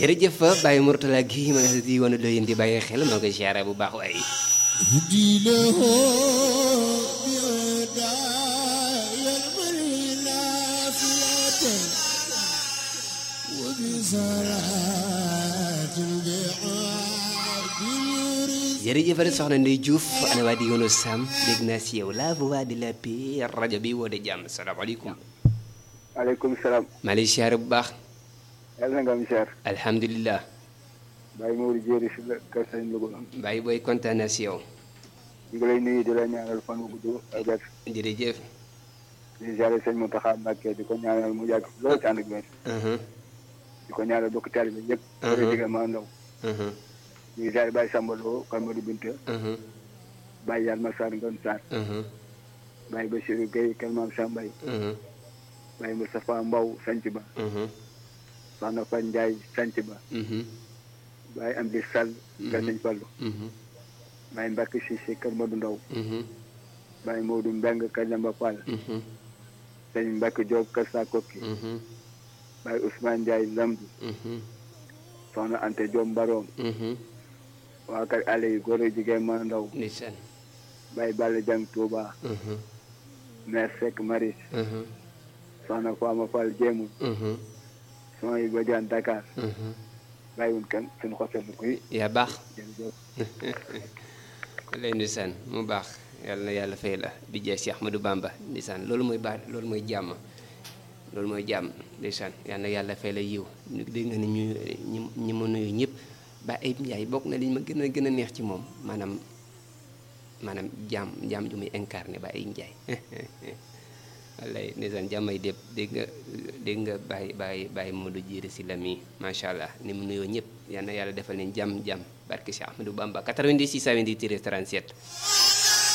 jërëjëf Baye Mourtala gi ma nga di woon doyin di bàyyi xel maa ngi koy siyaare bu baax waaye jërëjëf soxna Ndeye Diouf ana waa di yoonu Sam dégg naa si yow la voix de la paix rajo bi woo de jàmm salaamaaleykum. maaleykum salaam. maa lay siyaare bu baax. yàlla na nga am siyaar. alhamdulilah. Baye Mourou Diéry si la kër Sëñ Louga. Baye booy kontaan naa si yow. ñu ngi lay nuyu di la ñaanal fan wu gudd ak wér. jërëjëf. di ziare sëñ Mountakha Mbacké di ko ñaanal mu yàgg lool ci ànd ak wér. di ko ñaanal bokk taalibe bi yëpp. bëri digal maa ndaw. ñu ngi ziare Baye Samba Lo kan Modou Binta. Baye Yalma Sarr Ngom Sarr. Baye Bassirou Gueye Kër Maam Sambay. Baye Moustapha Mbow Sanc Ba. Soxna Fan Ndiaye Sanc Ba. Baye Amdi Sall. Kër Sëñ Fallu. Baye Mbacke Cissé Kër Modou Ndaw. Baye Modou Mbeng Kër Jamba Fall. Sëñ Mbacke Diop Kër Sakoki. Baye Ousmane Ndiaye Lamdu. Soxna Ante Diop Mbaroom. waa kër àll yi góor ak jigéen ma ndaw. ndeysaan. Baye Balla Jang Touba. Mère Seck Maris. Soxna Fama Fall Jéemul. soxna yi Badiane Dakar. bàyyiwul kenn suñu xosee bu kuy. yaa baax. jërëjëf. lay ndeysaan mu baax yàlla na yàlla fay la di jeex si Ahmadou Bamba ndeysaan loolu mooy baax loolu mooy jàmm loolu mooy jàmm ndeysaan yàlla na yàlla fay la yiw ñu dégg nga ni ñu ñi ñi ma nuyu ñëpp ba Ayib Ndiaye bokk na li ma gën a gën a neex ci moom maanaam maanaam jàmm jàmm ju muy incarné ba Ayib Ndiaye wallay ndeysaan jàmmay dépp dégg nga dégg nga bàyyi bàyyi bàyyi Modou Diéry si la mii macha allah ni mu nuyoo ñëpp yal na yàlla defal leen jàmm jàmm barke si Ahmadou Bamba 90 628 37